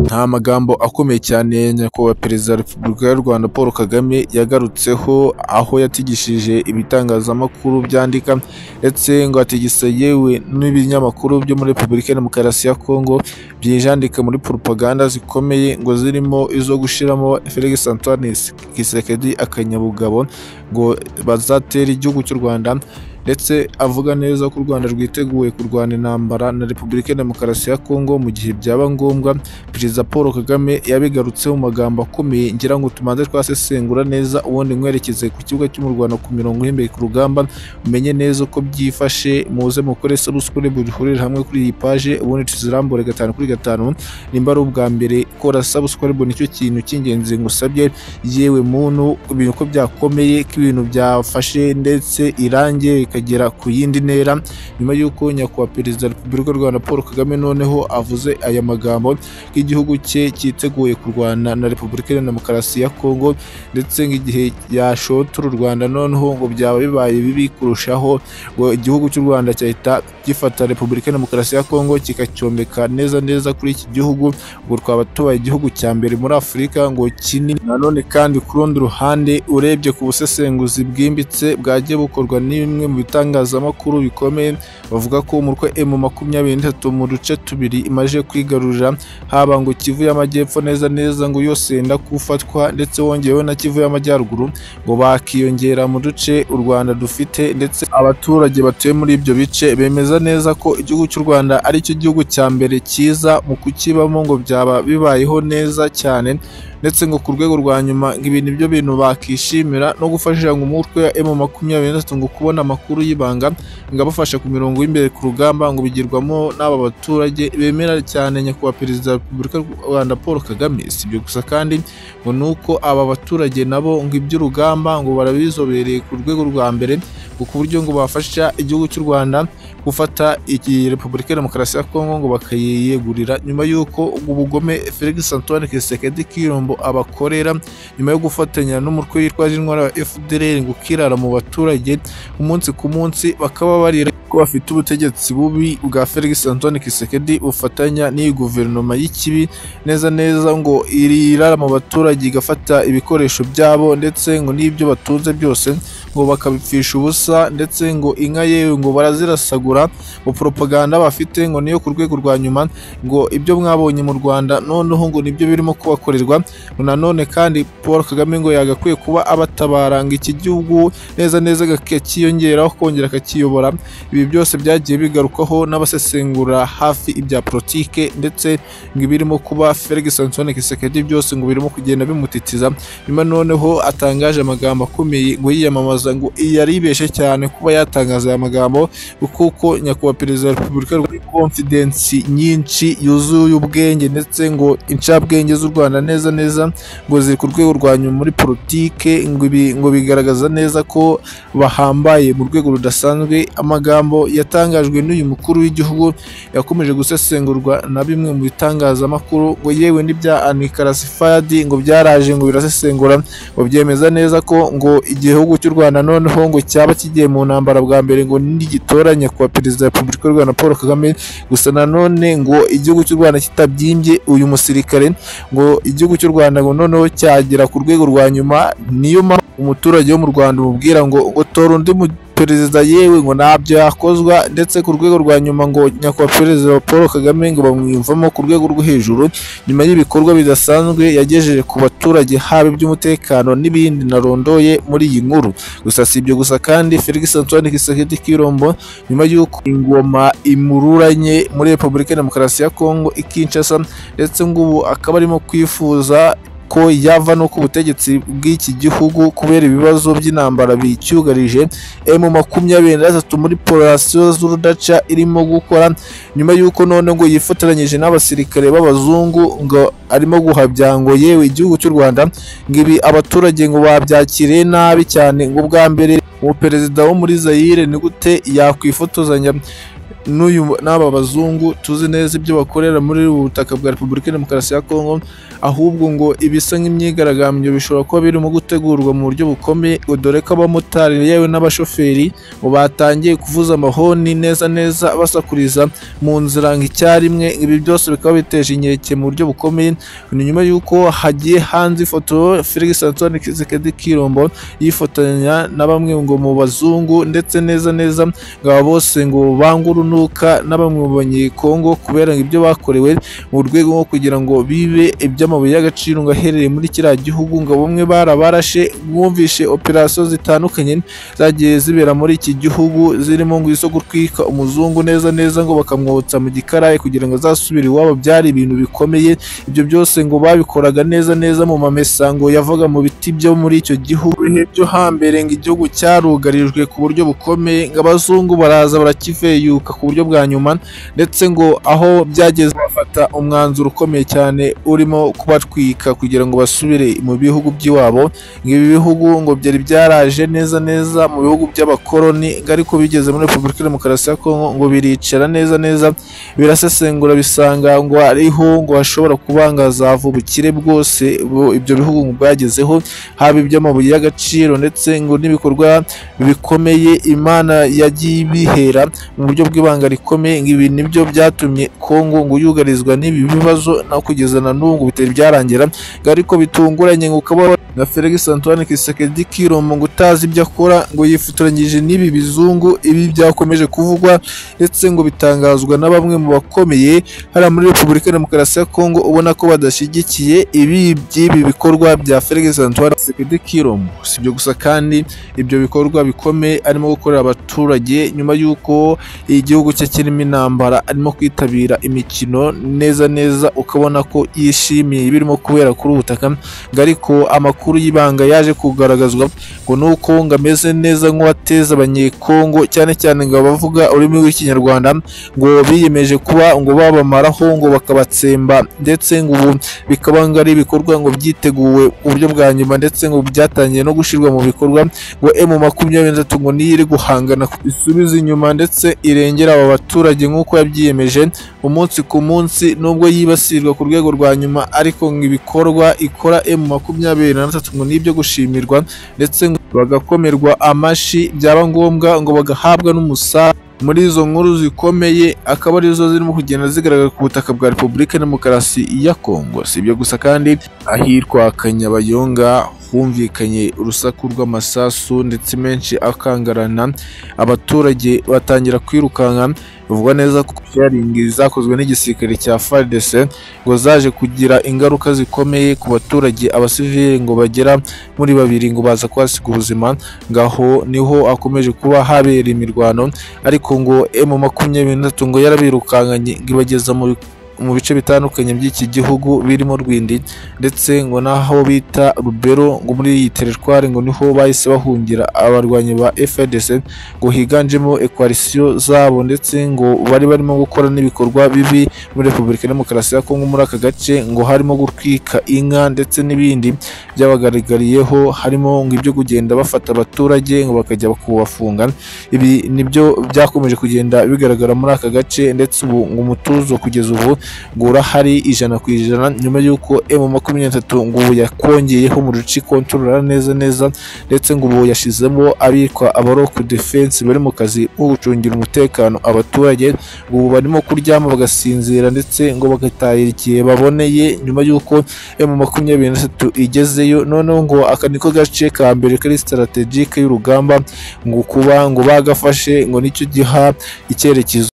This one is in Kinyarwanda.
Nta magambo akomeye cyane Nyakubahwa Perezida wa Repubulika y'u Rwanda Paul Kagame yagarutseho, aho yatigishije ibitangazamakuru byandika ndetse ngo atigisa yewe n'ibinyamakuru byo muri Repubulika ya Demokarasi ya Kongo, byijandika muri propaganda zikomeye ngo zirimo izo gushyiramo Felix Antoine Tshisekedi akanyabugabo ngo bazatere igihugu cy'u Rwanda ndetse avuga neza ko u Rwanda rwiteguye kurwana intambara na Repubulika ya Demokarasi ya Kongo mu gihe byaba ngombwa, Perezida Paul Kagame yabigarutseho mu magambo akomeye ngira ngo tumanze twasesengura neza ubundi nkwerekeze ku kibuga cy'umurwano ku mirongo ihembeye ku rugamba, umenye neza uko byifashe muze mukore sarusukure duhurire hamwe kuri iyi paje ubundi tuzirambure gatanu kuri gatanu, nimba ari ubwa mbere kora sabusukure nicyo kintu cy'ingenzi ngusabye, yewe muntu ibintu ko byakomeye ko ibintu byafashe ndetse irangi rikagera ku yindi ntera, nyuma y'uko Nyakubahwa Perezida wa Repubulika y'u Rwanda Paul Kagame noneho avuze aya magambo ko igihugu cye cyiteguye kurwana na Repubulika ya Demokarasi ya Kongo ndetse nk'igihe yashotora u Rwanda noneho ngo byaba bibaye bibi kurushaho ngo igihugu cy'u Rwanda cyahita gifata Repubulika ya Demokarasi ya Kongo kikacyomeka neza neza kuri iki gihugu, ubwo twaba tubaye igihugu cya mbere muri Afurika ngo kinini. Nanone kandi ku rundi ruhande urebye ku busesenguzi bwimbitse bwagiye bukorwa ni bimwe mu bitangazamakuru bikomeye bavuga ko umutwe M makumyabiri n'itatu mu duce tubiri imaze kwigarurira haba ngo Kivu y'Amajyepfo neza neza ngo yose yenda kufatwa ndetse wongeyeho na Kivu y'Amajyaruguru ngo bakiyongera mu duce u Rwanda dufite ndetse abaturage batuye muri ibyo bice bemeza neza ko igihugu cy'u Rwanda ari cyo gihugu cya mbere cyiza mu kukibamo ngo byaba bibayeho neza cyane ndetse ngo ku rwego rwa nyuma ngo ibintu ibyo bintu bakishimira no gufasha ngo umutwe wa M makumyabiri na ngo kubona amakuru y'ibanga ngo abafasha ku mirongo y'imbere ku rugamba ngo bigirwamo n'aba baturage bemera cyane nyakubahwa perezida wa repubulika y'u Rwanda Paul Kagame si ibyo gusa kandi ngo ni uko aba baturage nabo ngo iby'urugamba ngo barabizobereye ku rwego rwa mbere ngo ku buryo ngo bafasha igihugu cy'u Rwanda gufata iyi repubulika ya demokarasi ya Kongo ngo bakayiyegurira nyuma y'uko ubugome Felix Antoine Tshisekedi Kirombo abakorera nyuma yo gufatanya n'umutwe witwa intwari wa FDLR ngo ukirara mu baturage umunsi ku munsi bakaba barira ko bafite ubutegetsi bubi bwa Felix Antoine Tshisekedi bufatanya n'iyi guverinoma y'ikibi neza neza ngo irara mu baturage igafata ibikoresho byabo ndetse ngo n'ibyo batunze byose ngo bakabipfisha ubusa ndetse ngo inka yewe ngo barazirasagura mu propaganda bafite ngo niyo ku rwego rwa nyuma ngo ibyo mwabonye mu Rwanda noneho ngo nibyo birimo kubakorerwa ngo nanone kandi Paul Kagame ngo yagakwiye kuba abatabara ngo iki gihugu neza neza kakiyongeraho kongera kakiyobora ibi byose byagiye bigarukwaho n'abasesengura hafi ibya politike ndetse ngo ibirimo kuba Felix Antoine Tshisekedi byose ngo birimo kugenda bimutitiza nyuma noneho atangaje amagambo akomeye ngo yiyamamaza ngo yaribeshe cyane kuba yatangaza aya magambo kuko nyakubahwa perezida wa repubulika ari konfidensi nyinshi yuzuye ubwenge ndetse ngo incabwenge z'u Rwanda neza neza ngo ziri ku rwego rwa nyuma muri politike ngo ibi ngo bigaragaza neza ko bahambaye mu rwego rudasanzwe amagambo yatangajwe n'uyu mukuru w'igihugu yakomeje gusesengurwa na bimwe mu bitangazamakuru ngo yewe n'ibya anikarasifadi ngo byaraje ngo birasesengura ngo byemeza neza ko ngo igihugu cy'u Rwanda Rwanda noneho ngo cyaba kigiye mu ntambara bwa mbere ngo nigitoranya kuwa perezida wa Repubulika y'u Rwanda Paul Kagame gusa nanone ngo igihugu cy'u Rwanda kitabyimbye uyu musirikare ngo igihugu cy'u Rwanda ngo noneho cyagera ku rwego rwa nyuma niyo mpamvu umuturage wo mu Rwanda umubwira ngo ngo tora undi mu perezida yewe ngo ntabyo yakozwa ndetse ku rwego rwa nyuma ngo nyakubahwa perezida wa Paul Kagame ngo bamwiyumvamo ku rwego rwo hejuru nyuma y'ibikorwa bidasanzwe yagejeje ku baturage haba iby'umutekano n'ibindi narondoye muri iyi nkuru gusa si ibyo gusa kandi Felix Antoine Tshisekedi Kirombo nyuma y'uko ingoma imururanye muri Repubulika ya Demokarasi ya Kongo i Kinshasa ndetse ngo ubu akaba arimo kwifuza ko yava no ku butegetsi bw'iki gihugu kubera ibibazo by'intambara bicyugarije emu makumyabiri na gatatu muri porasiyo z'urudaca irimo gukora nyuma y'uko none ngo yifotoranyije n'abasirikare b'abazungu ngo arimo guhabya ngo yewe igihugu cy'u Rwanda ngo ibi abaturage ngo babyakire nabi cyane ngo bwa mbere ubu perezida wo muri Zaire ni gute yakwifotozanya n'uyu n'aba bazungu tuzi neza ibyo bakorera muri ubu butaka bwa repubulika ya demokarasi ya kongo ahubwo ngo ibisa nk'imyigaragambyo bishobora kuba birimo gutegurwa mu buryo bukomeye dore ko abamotari yewe n'abashoferi ngo batangiye kuvuza amahoni neza neza basakuriza mu nzira nk'icyarimwe ibi byose bikaba biteje inkeke mu buryo bukomeye ni nyuma y'uko hagiye hanze ifoto felix antoine kisekedi kirombo yifotoranya na bamwe ngo mu bazungu ndetse neza neza ngo aba bose ngo banga urunuka n'abamwe mu banyekongo kubera ibyo bakorewe mu rwego rwo kugira ngo bibe iby'amabuye y'agaciro ngo aherereye muri kiriya gihugu ngo bamwe barabarashe bumvishe operasiyo zitandukanye zagiye zibera muri iki gihugu zirimo ngo izo gutwika umuzungu neza neza ngo bakamwotsa mu gikaraye kugira ngo azasubire iwabo byari ibintu bikomeye ibyo byose ngo babikoraga neza neza mu mamesango yavaga mu biti byo muri icyo gihugu ibihe byo hambere ngo igihugu cyarugarijwe ku buryo bukomeye ngo abazungu baraza barakiveyuka ku buryo bwa nyuma ndetse ngo aho byageze bafata umwanzuro ukomeye cyane urimo kubatwika kugira ngo basubire mu bihugu by'iwabo ngo ibi bihugu ngo byari byaraje neza neza mu bihugu by'abakoloni ngo ariko bigeze muri repubulika ya demokarasi ya kongo ngo biricara neza neza birasesengura bisanga ngo ariho ngo hashobora kubangaza ubukire bwose bu- ibyo bihugu ngo bwagezeho haba iby'amabuye y'agaciro ndetse ngo n'ibikorwa bikomeye imana yagiye ibihera mu buryo bw'ibanga rikomeye ngo ibi nibyo byatumye kongo ngo yugarizwa n'ibi bibazo no kugeza na n'ubu ngo bitari byarangira ngo ariko bitunguranye ngo ukaba na Felix Antoine Kisekedi Kirombo ngo utazi ibyo akora ngo yifotoranyije n'ibi bizungu ibi byakomeje kuvugwa ndetse ngo bitangazwa na bamwe mu bakomeye hariya muri Repubulika ya Demokarasi ya Kongo ubona ko badashyigikiye ibi by'ibi bikorwa bya Felix Antoine Kisekedi Kirombo si ibyo gusa kandi ibyo bikorwa bikomeye arimo gukorera abaturage nyuma y'uko igihugu cye kirimo intambara arimo kwitabira imikino neza neza ukabona ko yishimiye ibirimo kubera kuri ubu butaka ngo ariko amakuru y'ibanga yaje kugaragazwa ngo ni uko ngo ameze neza nk'uwateza abanyekongo cyane cyane ngo abavuga ururimi rw'ikinyarwanda ngo biyemeje kuba ngo babamaraho ngo bakabatsemba ndetse ngo ubu bikaba ngo ari ibikorwa ngo byiteguwe ku buryo bwa nyuma ndetse ngo byatangiye no gushyirwa mu bikorwa ngo emu makumyabiri na gatatu ngo niyo iri guhangana isubiza inyuma ndetse irengera aba baturage nk'uko yabyiyemeje umunsi ku munsi nubwo yibasirwa ku rwego rwa nyuma ariko ngo ibikorwa ikora emu makumyabiri na gatatu ngo ni ibyo gushimirwa ndetse ngo bagakomerwa amashyi byaba ngombwa ngo bagahabwa n'umusaruro muri izo nkuru zikomeye akaba arizo zirimo kugenda zigaragara ku butaka bwa repubulika ya demokarasi ya kongo si ibyo gusa kandi ahitwa kanyabayonga humvikanye urusaku rw'amasasu ndetse menshi akangarana abaturage batangira kwirukanka bivugwa neza ko sharingi zakozwe n'igisirikare cya FARDC ngo zaje kugira ingaruka zikomeye ku baturage abasivili ngo bagera muri babiri ngo baza kuhasiga ubuzima ngaho niho akomeje kuba habera imirwano ariko ngo M makumyabiri na gatatu ngo yarabirukankanye ngo ibageza mu mu bice bitandukanye by'iki gihugu birimo Rwindi ndetse ngo n'aho bita Rubero ngo muri iyi teritwari ngo niho bahise bahungira abarwanyi ba FARDC ngo higanjemo ekwarisiyo zabo ndetse ngo bari barimo gukora n'ibikorwa bibi muri Repubulika ya Demokarasi ya Kongo muri aka gace ngo harimo gutwika inka ndetse n'ibindi byabagaragariyeho harimo ngo ibyo kugenda bafata abaturage ngo bakajya kubafunga ibi nibyo byakomeje kugenda bigaragara muri aka gace ndetse ubu ngo umutuzo kugeza ubu ngo urahari ijana ku ijana nyuma y'uko emu makumyabiri na gatatu ngo ubu yakongeye mu ruci kontorora neza neza ndetse ngo ubu yashyizemo abitwa abaroku defense bari mu kazi ko gucungira umutekano abaturage ngo ubu barimo kuryama bagasinzira ndetse ngo bagatahira igihe baboneye nyuma y'uko emu makumyabiri na gatatu igezeyo noneho ngo aka niko gace ka mbere kari strategike y'urugamba ngo kuba ngo bagafashe ngo nicyo giha icyerekezo